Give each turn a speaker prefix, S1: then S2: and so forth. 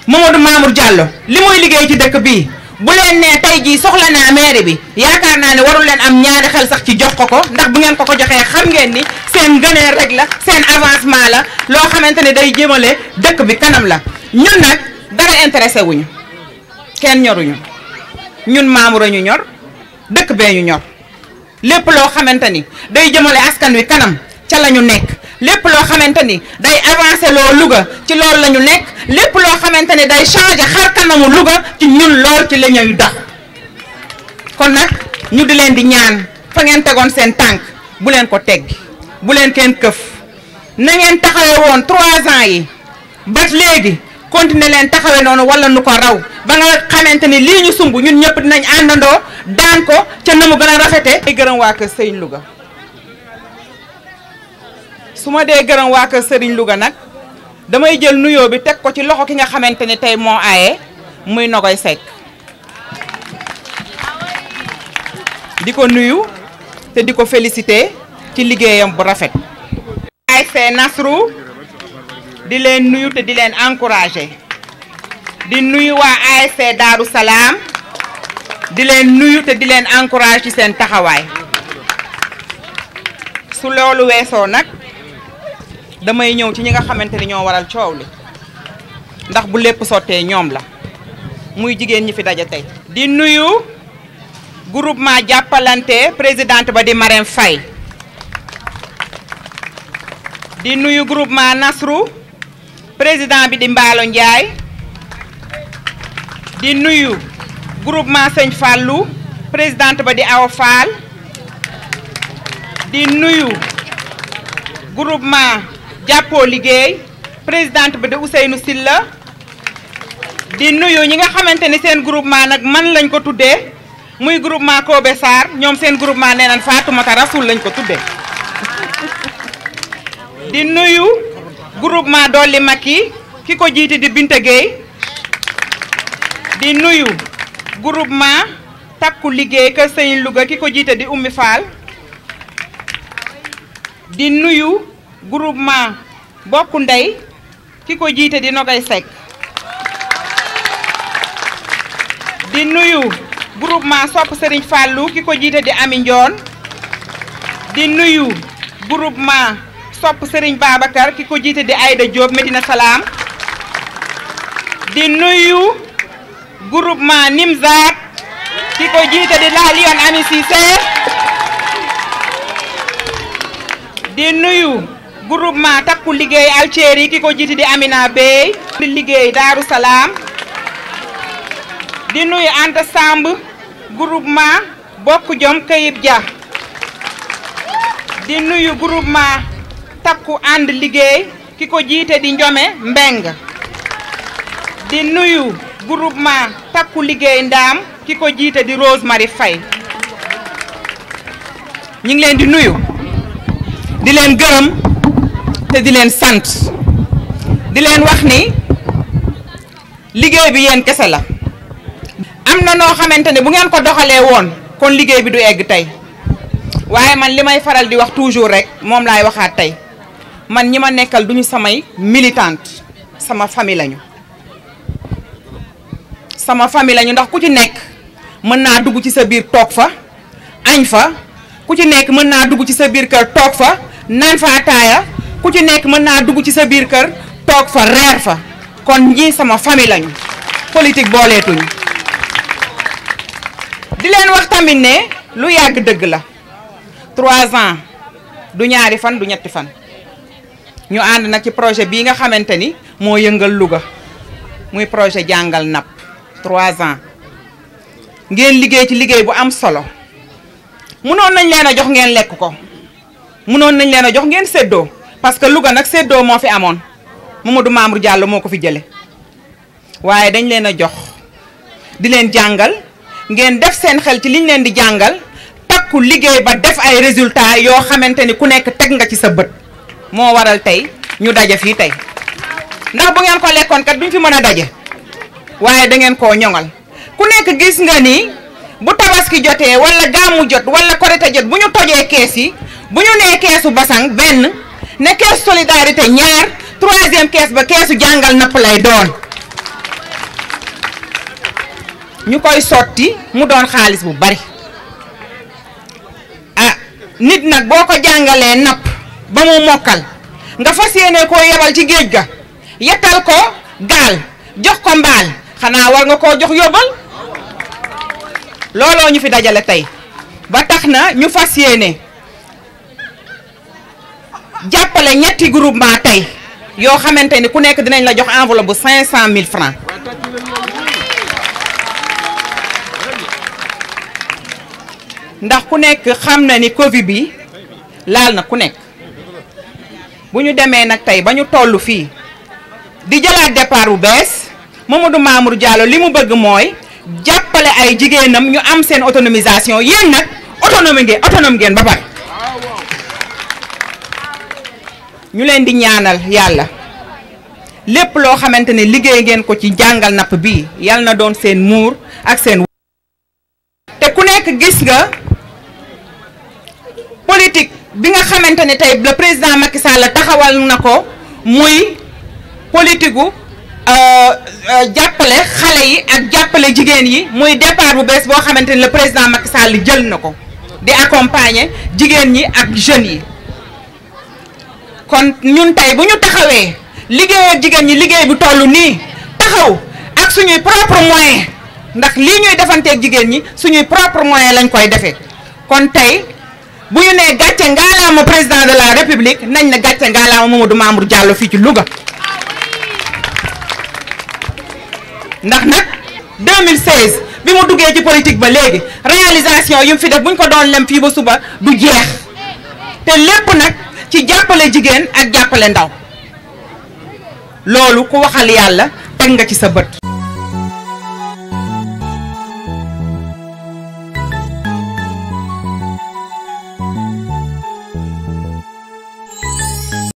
S1: Mamadou Mamour Diallo li muy liggéey ci dëkk bii bu leen nee tey jii soxla naa mairie bi yaakaar naa ne warul leen am ñaari xel sax ci jox ko ko ndax bu ngeen ko ko joxee xam ngeen ni seen gëneel rek la seen avancement la loo xamante ne day jëmale dëkk bi kanam la ñun nag dara intéressé wuñu kenn ñoruñu ñun Mamour ñu ñor dëkk bee ñu ñor lépp loo xamante ni day jëmale askan wi kanam ca la ñu nekk lépp loo xamante ni day avancé loo Louga ci loolu la ñu nekk lépp loo xamante ni day changé xar kanamu Louga ci ñun lool ci la ñuy dox kon nag ñu di leen di ñaan fa ngeen tegoon seen tànk bu leen ko teggi bu leen kenn këf na ngeen taxawe woon trois ans yi ba léegi continuer leen taxawe noonu wala nu ko raw ba nga xamante ni lii ñu sumb ñun ñëpp dinañ àndandoo daan ko ca na mu gën a rafete ay gërëm waa kër Sëriñ Louga su ma dee gërëm waa kër Sëriñ Louga nag damay jël nuyoo bi teg ko ci loxo ki nga xamante ni tey moo aaye muy Nogoy Seck di ko nuyu te di ko félicité ci liggéeyam bu rafet ASC Nasrou di leen nuyu te di leen encouragé di nuyu waa ASC Daaru Salaam di leen nuyu te di leen encouragé ci seen taxawaay su loolu weesoo nag damay ñëw ci ñi nga xamante ni ñoo waral coow li ndax bu lépp sottee ñoom la muy jigéen ñi fi daje tey di nuyu groupement jàppalante présidente ba di Marème Faye di nuyu groupement Nasrou président bi di Mbaalo Ndiaye di nuyu groupement Sëñ Fallou présidente ba di Awa Fall di nuyu groupement jàppoo liggéey présidente bi di Ousseynou Silla di nuyu ñi nga xamante ni seen groupement nag man lañ ko tuddee muy groupement Kobe Sarr ñoom seen groupement nee nañ Fatoumata Rasoul lañ ko tuddee di nuyu groupement Dolli Makki ki ko jiite di Binta Gueye di nuyu groupement takku liggéey kër Sëñ Louga ki ko jiite di Oumy Fall di nuyu groupement bokku ndey ki ko jiite di Nogay Seck di nuyu groupement sopp Serigne Fallou ki ko jiite di Ami Ndion di nuyu groupement sopp Serigne Babacar ki ko jiite di Aïda Diop Medina Salaam di nuyu groupement Nimzat ki ko jiite di La Lion Ami Cissé di nuyu groupement takku liggéey Alceri ki ko jiite di Amina Bey di liggéey Daaru Salaam di nuyu Anta Samb groupement bokk jom Kayib Dia di nuyu groupement takku ànd liggéey ki ko jiite di Njome Mbeng di nuyu groupement takku liggéey ndaam ki ko jiite di Rose Marie Faye ñu ngi leen di nuyu di leen gërëm te di leen sant di leen wax ni liggéey bi yéen kese la am na noo xamante ne bu ngeen ko doxalee woon kon liggéey bi du egg tey waaye man li may faral di wax toujours rek moom laay waxaat tey man ñi ma nekkal duñu samay militante sama famille lañu sama famille lañu ndax ku ci nekk mën naa dugg ci sa biir toog fa añ fa ku ci nekk mën naa dugg ci sa biir kër toog fa naan fa ataaya ku ci nekk mën naa dugg ci sa biir kër toog fa reer fa kon ñii sama famille lañu politique booleetuñu di leen wax tamit ne lu yàgg dëgg la trois ans du ñaari fan du ñetti fan ñu ànd nag ci projet bii nga xamante ni moo yëngal Louga muy projet jàngal napp trois ans ngeen liggéey ci liggéey bu am solo munoon nañ leen a jox ngeen lekk ko munoon nañ leen a jox ngeen séddoo parce que Louga nag séddoo moo fi amoon Mamadou Mamour Diallo moo ko fi jële waaye dañ leen a jox di leen jàngal ngeen def seen xel ci liñ leen di jàngal takku liggéey ba def ay résultats yoo xamante ni ku nekk teg nga ci sa bët moo waral tey ñu daje fii tey ndax bu ngeen ko lekkoon kat duñ fi mën a daje waaye da ngeen koo ñoŋal ku nekk gis nga ni bu tabaski jotee wala gàmmu jot wala korite jot bu ñu tojee kees yi bu ñu nee keesu basang benn ne keesu solidarité ñaar troisième kees ba keesu jàngal napp lay doon ñu koy sotti mu doon xaalis bu bari ah nit nag boo ko jàngalee napp ba mu mokkal nga fas yéene koo yebal ci géej ga yettal ko gaal jox ko mbaal xanaa war nga koo jox yóbbal looloo ñu fi dajale tey ba tax na ñu fas yéene jàppale ñetti groupement tey yoo xamante ni ku nekk dinañ la jox enveloppe bu cinq cent mille francs ndax ku nekk xam na ni Covid bi laal na ku nekk bu ñu demee nag tey ba ñu toll fii di jëlaat départ bu bees Mamadou Mamour Diallo li mu bëgg mooy jàppale ay jigéenam ñu am seen autonomisation yéen nag autonomie ngeen autonome ngeen ba pare ñu leen di ñaanal yàlla lépp loo xamante ne liggéey ngeen ko ci jàngal napp bii yal na doon seen muur ak seen te ku nekk gis nga politique bi nga xamante ne tey le président Macky Sall taxawal na ko muy politique gu jàppale xale yi ak jàppale jigéen yi muy départ bu bees boo xamante ne le président Macky Sall jël na ko di accompagner jigéen ñi ak jeunes yi kon ñun tey bu ñu taxawee liggéey ak jigéen ñi liggéey bu toll nii taxaw ak suñuy propre moyen ndax lii ñuy defanteeg jigéen ñi suñuy propre moyen lañ koy defee kon tey bu ñu nee gàcce ngaalaama président de la république nañ na gàcce ngaalaama Mamadou Mamour Diallo fii ci Louga ndax nag 2016 bi mu duggee ci politique ba léegi réalisation yi mu fi def bu ñu ko doon lem fii ba suba du jeex te lépp nag ci jàppale jigéen ak jàppale ndaw loolu ku waxal yàlla teg nga ci sa bët